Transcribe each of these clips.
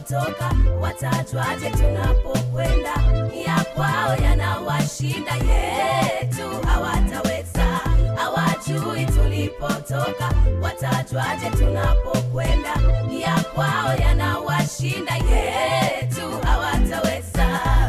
tulipotoka, watajwaje tunapokwenda? Ya kwao yanawashinda, yetu hawataweza. Hawajui tulipotoka, watajwaje tunapokwenda? Ya kwao yanawashinda, yetu hawataweza.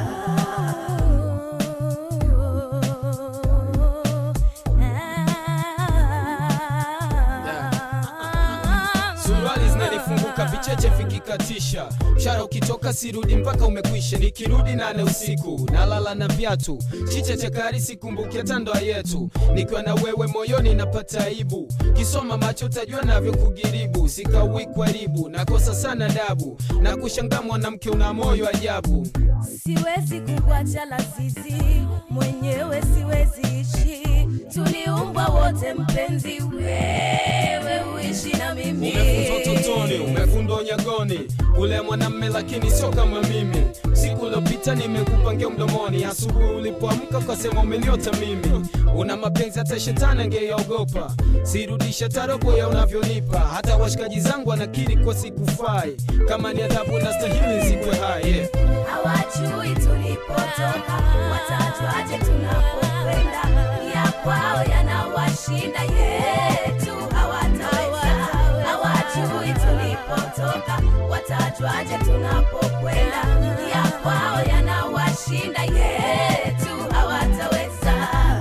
suruali zinanifunguka vicheche vikikatisha mshara ukitoka sirudi mpaka umekwisha nikirudi nane usiku nalala na viatu chiche cha kari sikumbuki hata ndoa yetu nikiwa na wewe moyoni napata aibu kisoma macho utajua navyo kugiribu sikawi kwaribu nakosa sana dabu na kushangaa mwanamke una moyo ajabu Siwezi kukuacha lazizi, mwenyewe siwezi ishi. Tuliumbwa wote mpenzi, wewe uishi na mimi. Umefunzwa utotoni, umefundwa unyagoni, ule mwanamme lakini sio kama mimi. Siku uliopita nimekupangia mdomoni, asubuhi ulipoamka ukasema umeniota mimi. Una mapenzi hata shetani angeyaogopa, sirudisha tarobo ya unavyonipa. Hata washikaji zangu wanakiri kwa sikufai, kama ni adhabu na stahili zikwe hai yeah. Hawajui tulipotoka, watajwaje tunapokwenda? Ya kwao yanawashinda, yetu hawataweza. Hawajui tulipotoka, watajwaje tunapokwenda? Ya kwao yanawashinda, yetu hawataweza.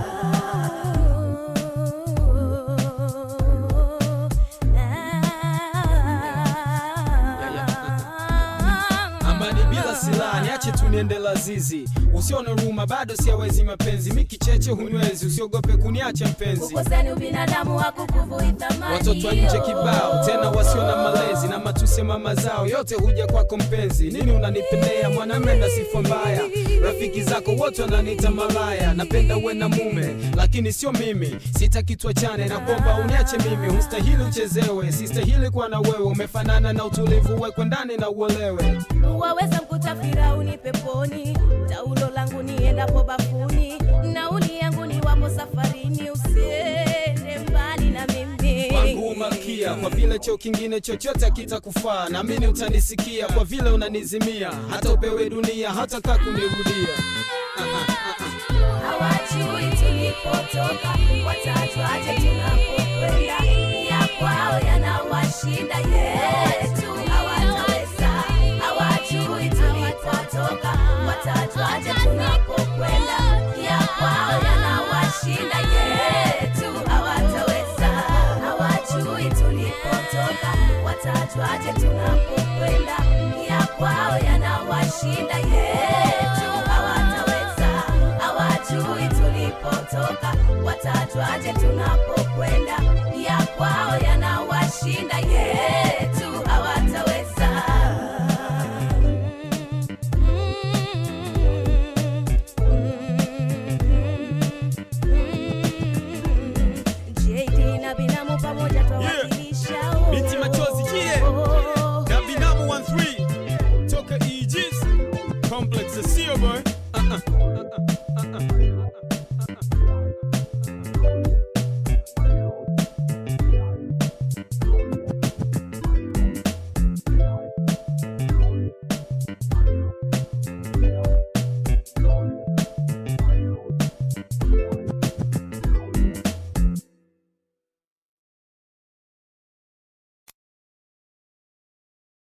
amani bila silaha niache tu niende lazizi usione huruma bado siawezi mapenzi mikicheche hunywezi usiogope kuniacha mpenzi Ukosani ubinadamu hakukuvui thamani. watoto wa nje kibao tena wasio na malezi na matusi ya mama zao yote huja kwako mpenzi nini unanipendea mwanamme na sifa mbaya rafiki zako wote wananiita malaya napenda uwe na mume lakini sio mimi sitaki tuachane na kwamba uniache mimi hustahili uchezewe sistahili kuwa na wewe umefanana na utulivu wekwe ndani na uolewe waweza mkuta Firauni peponi, taulo langu niendapo bafuni, nauli yangu ni wapo safarini, usiende mbali na mimi. wangu malkia kwa vile cheo kingine chochote kitakufaa naamini utanisikia kwa vile unanizimia hata upewe dunia hata kaa kunirudia Hawajui tulipotoka, watajwaje tunapokwenda? Ya kwao yanawashinda, yetu hawataweza. Hawajui tulipotoka, watajwaje tunapokwenda? Ya kwao yanawashinda, yetu hawataweza. Hawajui tulipotoka, watajwaje tunapokwenda? Ya kwao yanawashinda, yetu hawataweza. Hawajui tulipotoka, watajwaje tunapokwenda? Ya kwao yanawashinda, yetu hawataweza. JD na binamu pamoja twawakilisha. oh. Binti machozi, yeah. Oh. na binamu 13 toka Aegis complex ya sio boy